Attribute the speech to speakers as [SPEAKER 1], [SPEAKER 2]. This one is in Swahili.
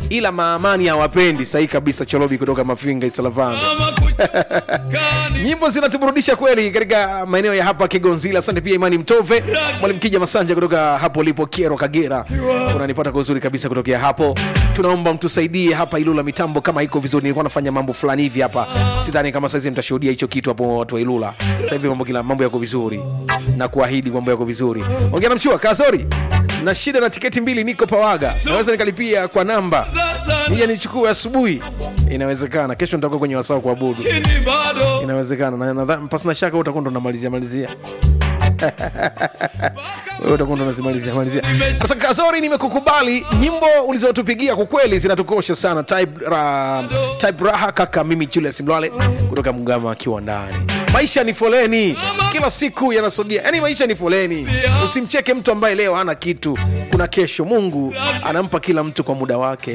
[SPEAKER 1] ila maamani hawapendi sahi kabisa cholobi kutoka mafinga isalavanga nyimbo zinatuburudisha kweli katika maeneo ya hapa kigonzila asante pia imani mtove mwalimu kija masanja kutoka hapo ulipo kiero kagera unanipata kwa uzuri kabisa kutokea hapo tunaomba mtusaidie hapa ilula mitambo kama iko vizuri nilikuwa nafanya mambo fulani hivi hapa sidhani kama saizi mtashuhudia hicho kitu hapo watu wa ilula sasa hivi mambo kila mambo yako vizuri na kuahidi mambo yako vizuri ongea na mchua kazori na shida na tiketi mbili niko pawaga naweza nikalipia kwa namba nije nichukue asubuhi inawezekana kesho nitakuwa kwenye wasaa wa kuabudu inawezekana na nadhani pasina shaka utakuwa ndo unamalizia malizia wewe utakuwa ndo unazimalizia malizia sasa kazori nimekukubali nyimbo ulizotupigia kwa kweli zinatukosha sana type, ra, type raha kaka mimi julius mlwale kutoka mgama akiwa ndani maisha ni foleni kila siku yanasogea yaani maisha ni foleni usimcheke mtu ambaye leo hana kitu kuna kesho mungu anampa kila mtu kwa muda wake